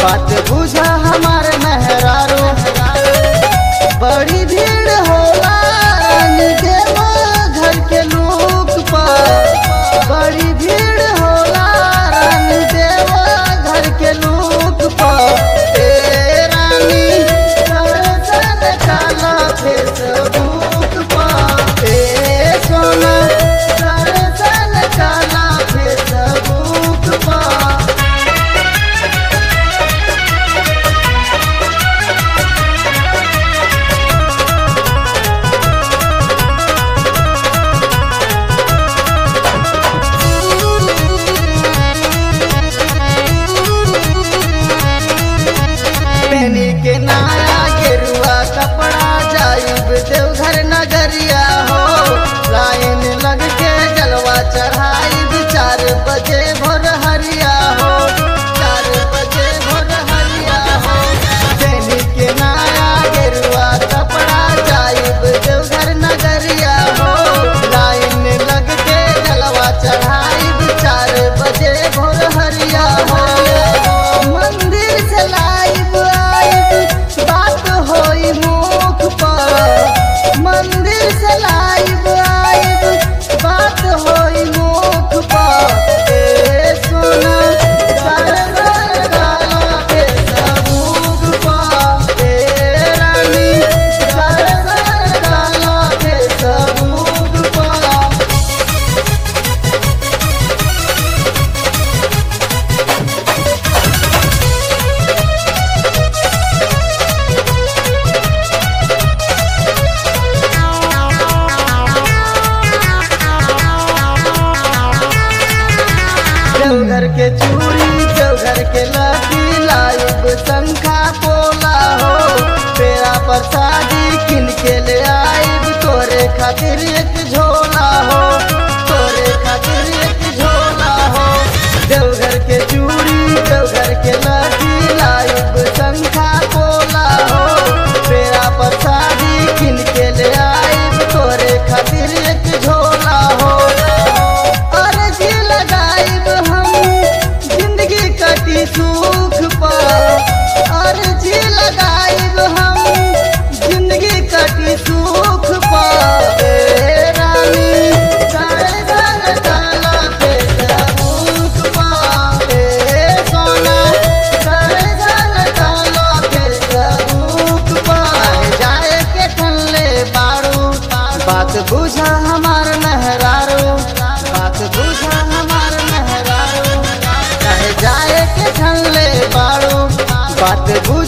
बात बुझा हमार मेहरारू बड़ी भीड़ होला रानी देवा घर के लोग पर बड़ी भीड़ होला रानी देवा घर के लोग पर ए रानी दर्शन काला फेसबुक पर ए सोना दर्शन काला फेसबुक पर पेनी के नाया गेरुआ कपड़ा जायुब देवघर नगरिया हो लाइन लग के जलवा चढ़ाई चार बजे भोर हरिया हो चार बजे भोर हरिया हो पेनी के नाया गेरुआ कपड़ा जायुब देवघर नगरिया हो लाइन लग के जलवा चढ़ाई चार बजे भोर हरिया हो मंदिर से लाइव आइब बात होई मुख पर मंदिर से लाइव आइब बात होई मुख पर ए सोना सरवर गाला के सबूक पर ए रानी सरवर गाला के सबूक पर देवघर के चूड़ी देवघर के लकी लाइब शंखा पोला हो पेड़ा प्रसादी किन के ले आइब तोरे खातिर एक झोला हो तोरे खातिर एक झोला हो देवघर के चूड़ी देवघर के लकी लाइब शंखा पोला हो पेड़ा प्रसादी किन के ले आइब तोरे खातिर एक झोला हो अर्जी लगाइब हम जिंदगी कटी सुख पर अर्जी लगाइब हम जिंदगी कटी सुख पर ए रानी दर्शन काला पे सबूक पर ए सोना दर्शन काला पे सबूक पर जाए के ठनले बारू बात बुझा हमार मेहरारू बात बुझा हमार मेहरारू कहे जाए के ठनले बारू बात बुझ